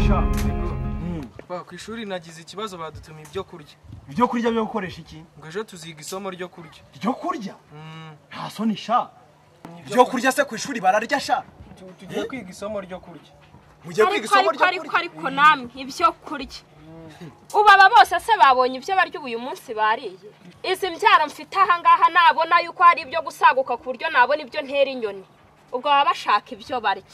sha Ba ku ishuri nagize ikibazo badutumiye ibyo kurya. ibyo kurya byo gukoresha iki Ngo ejo tuziga isomo ryo kurya. ibyo kurya Mm, nta soni sha ibyo kurya se ku ishuri bararya sha tu- Tugiye kwiga isomo ryo kurya. mugiye kwiga ariko isomo ariko ryo ariko kurya ariko namwe ibyo kurya ubu aba bose se babonye ibyo barya ubu uyu munsi bariye izi mbyaro mfite ahangaha nabona yuko hari ibyo gusaguka ku buryo nabona ibyo ntera inyoni ubwo baba bashaka ibyo barya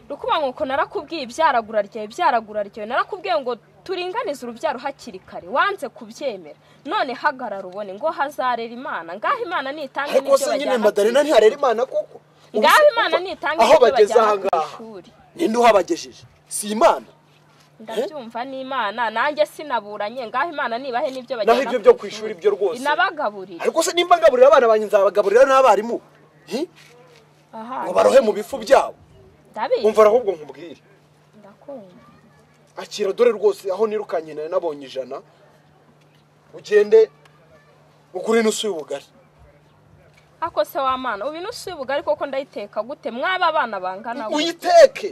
rukuba nuko narakubwiye ibyaragura ryawe ibyaragura ryawe narakubwiye ngo turinganize urubyaro hakiri kare wanze kubyemera none hagarara ubone ngo hazarera imana ngaho imana nitange ariko n'ibyo se nyine bajyana ku madarina ishuri. ntiharera imana kuko ngaho imana nitange aho n'ibyo bageze bajyana ku ahangaha ishuri ninde uhabagejeje si imana ndabyumva n'imana nanjye sinaburanye ngaho imana nibahe n'ibyo naho ibyo byo ku ishuri byo rwose inabagaburire ariko se nimba ngaburira abana banjye nzabagaburira n'abarimu hi? aha ngo barohe mu bifu byabo ndabizi umva ahubwo nkubwire ndakumva akira dore rwose aho nirukanye nari nabonye ijana ugende ugure inusu y'ubugari ako se w'amana ubu inusu y'ubugari koko ndayiteka gute mwaba abana bangana gute? uyiteke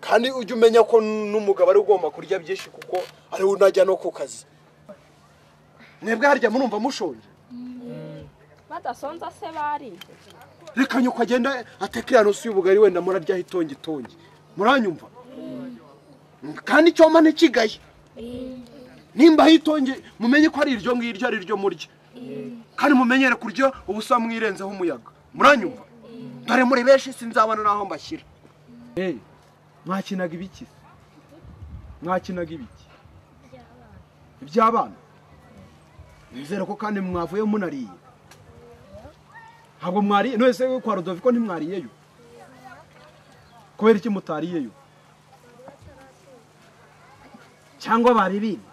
kandi ujye umenya ko n'umugabo ari ugomba kurya byinshi kuko ari we unajya no ku kazi mwebwe harya murumva mushonje badasonza se bari reka nyoko agenda ateka iriya nusu y'ubugari wenda muraryaho itongitongi muranyumva kandi icyoma ntikigaye nimba hitonge mumenye ko ari iryo ngiryo ari ryo murya kandi mumenyere kurya ubusa mwirenzeho umuyaga muranyumva dore muri benshi sinzabona n'aho mbashyira mwakinaga ibiki se? mwakinaga ibiki iby'abana nizere ko kandi mwavuye munariye ntabwo mwariye none se kwa rodoviko ntimwariyeyo kubera iki mutariyeyo cyangwa bari bindi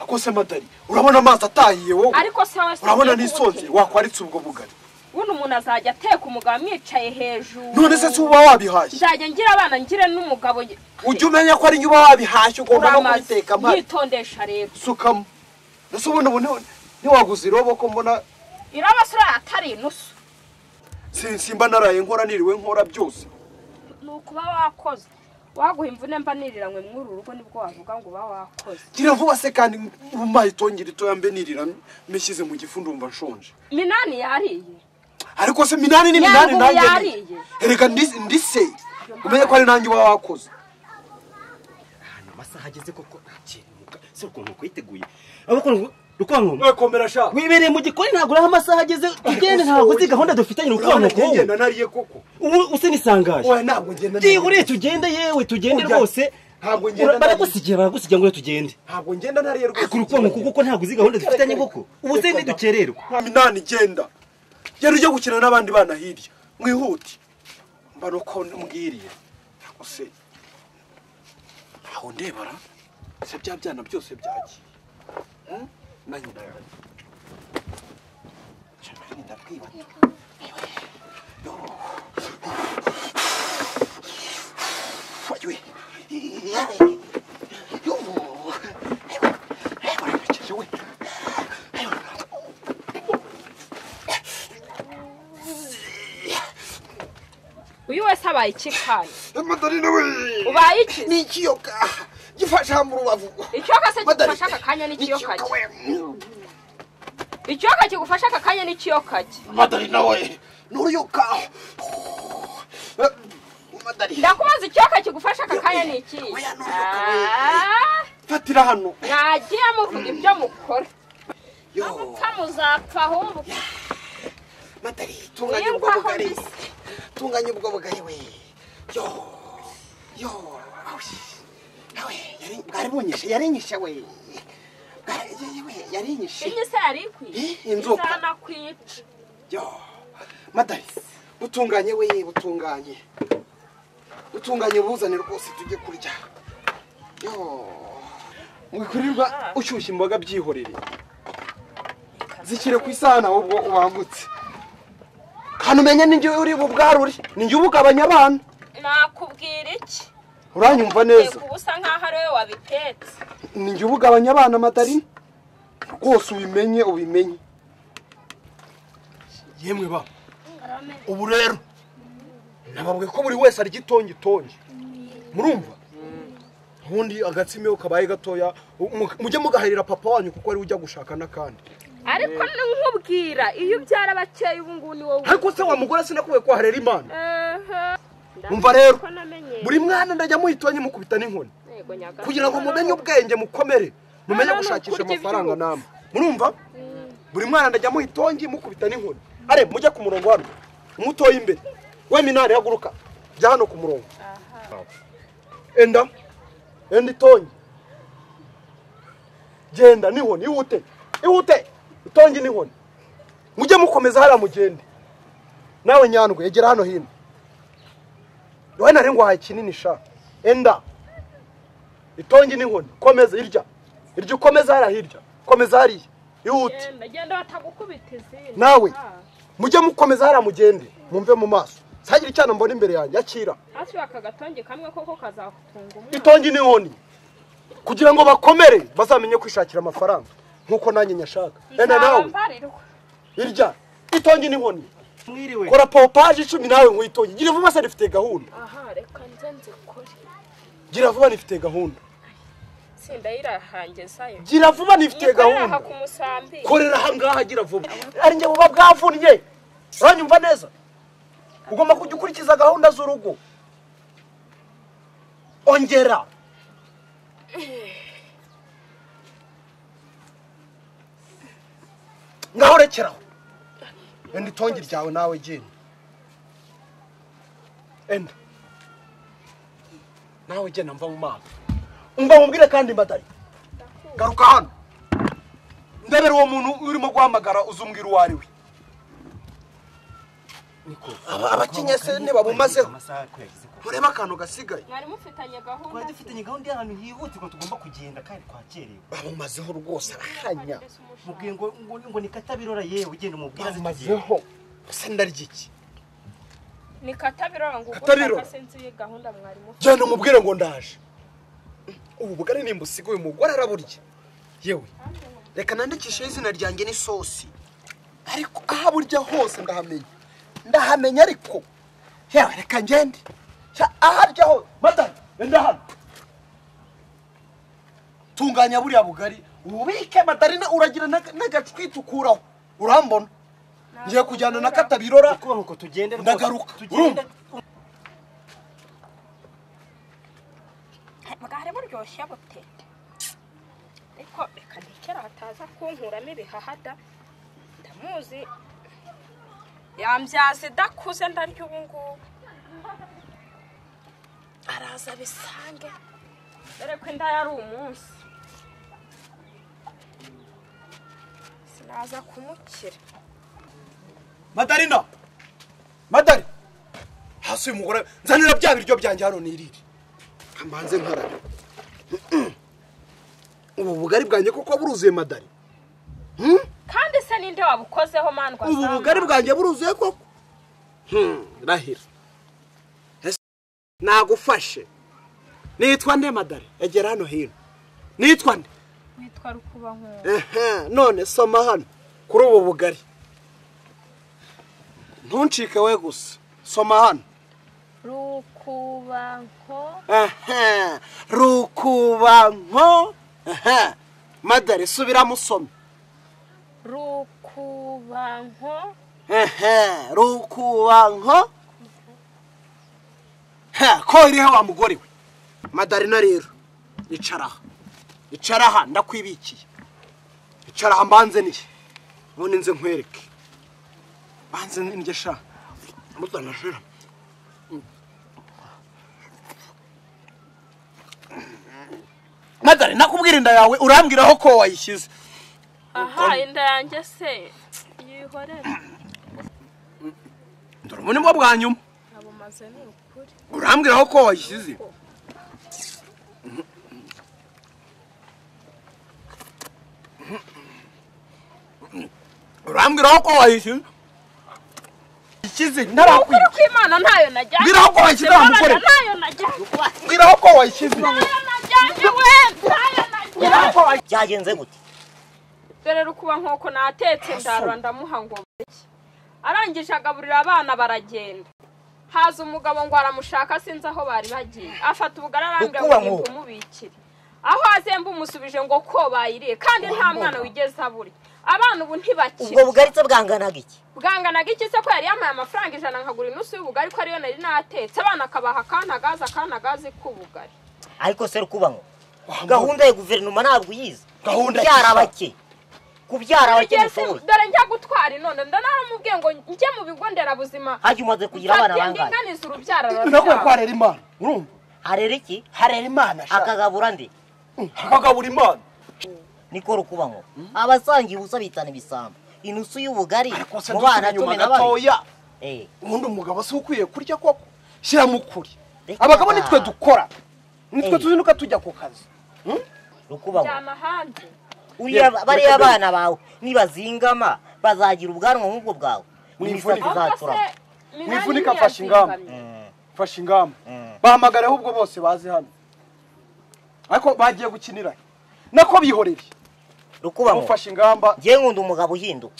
akose madari urabona amazi atahiye wowe ariko se wowe se urabona ugiye n'isonze kubuke? wakwaritse ubwo bugari buno umuntu azajya ateka umugabo amwicaye hejuru none se si uba wabihashye nzajya ngira abana ngire n'umugabo ujye umenya ko ari uba wabihashye ugomba no uramaze kubiteka mpari yitondesha rero sukamo mbese ubundi ubu ni- ntiwaguze irobo ko mbona irabasura atari inusu si- simba naraye nkora niriwe nkora byose ni ukuba wakoze waguha imvune mba niriranywe mw'uru rugo nibwo wavuga ngo uba wakoze ngira vuba se kandi umpaye itongera itoya mbe nirira mishyize mu gifu ndumva nshonje minani yariye ariko se minani ni minani Nyangumi nanjye yariye. ni- erega ndi- ndise umenye ko ari nanjye uba wakoze ni amasaha ageze koko ntakimuka si ukuntu kwiteguye abakora rukankomo komera sha wibereye mu gikoni ntabwo uraho amasaha ageze tugende ntabwo uzi gahunda dufitanye urabona rukankomo ngenda nariye koko ubu usa n'isangaje oya ntabwo ngenda byihuriye tugende yewe tugende Urya- rwose Ntabwo ngenda Ura- nariye. baragusigiye baragusigiye ngo tugende ntabwo ngenda nariye rwose kuri ukuntu kuko ko ntabwo uzi gahunda dufitanye koko ubu se ntidukererwa nta minani igenda yari ujya gukina n'abandi bana hirya mwihute mba nuko mbwiriye ariko se ntawe ndebara se bya byana byose byagiye Hmm? na nyina yanjye Cya mbere ndabwiba- Yo. Yo. Yo. Ebara, bekece, we. uyu wese abaye iki kanya Madalina we ubaye iki ni ikiyoka gifasha mu rubavu ikiyoka se Madari. kigufasha aka kanya n'ikiyoka Ikiyoka ki we ikiyoka kigufasha aka kanya n'ikiyoka ki Madalina we n'uruyuka Madalina ndakubaza ikiyoka kigufasha aka kanya ni iki Oya, ni uruyoka, we. fatira hano mwagiye muvuga ibyo mukora yo mupfa muzapfa ahumbuke Madari tunganya ubwo mwiyumvaho bugari mbese tunganya ubwo bugari we yo yo awush nawe yari bwari bunyishe yarinyishe we Bwari- yewe, yarinyishe inyu se yari ikwiye Eh, inzoka. izanakwica yo madari butunganye we butunganye butunganye buzane rwose tujye kurya yo mwikurirwa ushyushya imboga byihorere zishyire ku isahani ahubwo ubangutse kandi umenye n'ingiyo uri bubwarure ninjye ubugabanya abana nakubwira iki uranyumva neza yego uba usa nkaho ari wowe wabitetse ninjye ubugabanya abana madari rwose ubimenye ubimenye yemwe ba ubu rero nababwiye ko buri wese arya itongi itongi murumva ubundi agatsima iyo kabaye gatoya mu- mujye mugaharira papa wanyu kuko ari we ujya gushaka n'akandi ariko nkubwira iyo ubyara abakeya ubu ngubu ni wowe ariko se wa mugore sinakubwiye ko waharera imana Aha. Umva rero. Ko namenyeye. buri mwana ndajya muhitonye mukubita n'inkoni Yego, nyagasani. kugira ngo mumenye ubwenge mukomere mumenye No, no, no, gushakisha kurya amafaranga ibyo- namwe murumva buri mwana ndajya muhitongi mukubita n'inkoni are mujye ku murongo hano umutoye imbere we minari haguruka jya hano ku murongo enda enda itongi genda n'inkoni ihute ihute itongi n'inkoni mujye mukomeza hariya mugende nawe nyandwe egera hano hino wowe nari ngwahaye kinini sha enda itongi n'inkoni komeza irya irya ukomeza hariya hirya komeza hariya ihute Genda, genda batagukubita izindi nawe Ah. mujye mukomeza hariya mugende mumve mu maso sagira icyana mbona imbere yanjye akira hasi aka gatonge kamwe koko kazagutunga umwana itongi n'inkoni kugira ngo bakomere bazamenye kwishakira amafaranga nk'uko nanjye nyashaka enda nawe Nzabambarirwa. irya itongi n'inkoni mwiriwe kora pompaje icumi nawe nk'uyitongi gira vuba se rifite gahunda aha reka nze nzikore gira vuba rifite gahunda tsinda yirahangezayo gira vuba rifite aha gahunda ku musambi korera aha ngaha gira vuba ari njye buba bwavunnye uranyumva neza ugomba kujya ukurikiza gahunda z'urugo ongera ngaho rekeraho enda itongi ryawe nawe genda enda nawe genda mva mu maso umva mubwire kandi mbadari garuka hano ndebera uwo muntu urimo guhamagara uzumbwira uwo ari we niko Aba- abakinnyi se ntibabumazeho amasaha twagize ko urebe akantu gasigaye mwari mufitanye twari gahunda dufitanye gahunda y'ahantu hihutirwa tugomba kugenda kandi twakerewe babumazeho rwose arahanya mubwiye ngo ngo ngo ni katabirora yewe ugenda umubwira azi tugenda babumazeho ese ndarya iki ni katabirora ngo Katabirora. ugushaka sinzi iyi gahunda mwari mufite genda umubwire ngo ndaje ubu bugari nimba usigaye umugore araburya yewe reka nandikisheho izina ryanjye n'isosi ariko aho aburya hose ndahamenya ndahamenya ariko yewe reka ngende Sha, aho arya hose madame enda hano tunganya buriya bugari ububike madarina uragira n'aga- n'agacwita ukuraho urambona ngiye kujyana na katabirora kuba nuko tugenda rwose. Ndagaruka. tugenda bwari buryoshye bute ariko reka ntikera hataza kunkuramo ibihahada ndamuzi yambyaza idakuze ndarya ubu ngubu araza bisange dore ko inda yari umunsi sinaza kumukira madarina madari hasi uyu mugore nzanira bya biryo byanjye hano nirire mbanze nkarabe ubu bugari bwanjye kuko buruzuye madari kandi se ninde wabukozeho mandwa ubu bugari bwanjye buruzuye koko Hmm, rahira Ese nagufashe nitwa nde madari egera hano hino nitwa nde witwa rukuba nk'uwo Ehe, none soma hano kuri ubu bugari ntuncike we gusa soma hano rukubanko Aha, rukubanko Aha, madare subira musome rukubanko Aha, rukubanko Ha, ko iriho wa mugore we madarina rero icaraha icaraha ndakwibikiye icaraha mbanze niye ubundi nze nkwereke mbanze ndya sha mutanashira madare nakubwira inda yawe urambwiraho ko wayishyize aha inda yanjye se yihorera dore ubu ni bwo bwa nyuma nabumaze ni ukuri urambwiraho ko wayishyize urambwiraho ko wayishyize ishyize ukuri ntarakwira kw'imana ntayo najyanye Mbwiraho ko wayishyize wa mugore. ntayo najyanye mbwiraho ko wayishyize ntayo najyanye we ntayo najyanye byagenze gute dore rukuba nk'uko natetse ndarura ndamuha ngo barye arangije agaburira abana baragenda haza umugabo ngo aramushaka sinzi aho bari bagiye afata ubugari arambwira ngo Ukuba ni mu- kumubikira aho azemba umusubije ngo ko bayiriye kandi nta mwana wigeze abura abana ubu ubwo ntibakira bugari se bwanganaga iki bwanganaga iki se ko yari yamaye amafaranga ijana nkagura inusu y'ubugari ko ariyo nari natetse abana akabaha akana gazi akana gazi k'ubugari ariko se rukubango gahunda ya guverinoma ntabwo uyizi Gahunda kubyara ki? abake kubyara abake Igihe se- mushoboye dore njya gutwara inone ndaramubwiye ngo njye mu bigo nderabuzima hajya umaze kugira abana Mfate bangahe ndinganize urubyaro nako rurabyara kwarera imana urumva harera iki harera imana shaka akagabura ndi akagabura imana niko rukubango abasanga ibusa bitana ibisambo inusu y'ubugari ariko se mu dusubira bana cumi inyuma na babiri gatoya Eh, ubundi umugabo si ukwiye kurya koko shyiramo ukuri Reka. abagabo nitwe dukora nitwe Eh. tuzinduka tujya ku kazi rukubango njyana hanze uriya bariya abana bawe nibazingama bazagira ubwanwa nk'ubwo bwawe n'imisatsi ahubwo se izaturama minani Mwifurika afashe ingamba. ntiyazingamye. fashe ingamba Mm. bahamagara ahubwo bose bazi hano ariko bagiye gukinira nako bihorere rukubango mufashe ingamba ngewe nkunda umugabo uhinduka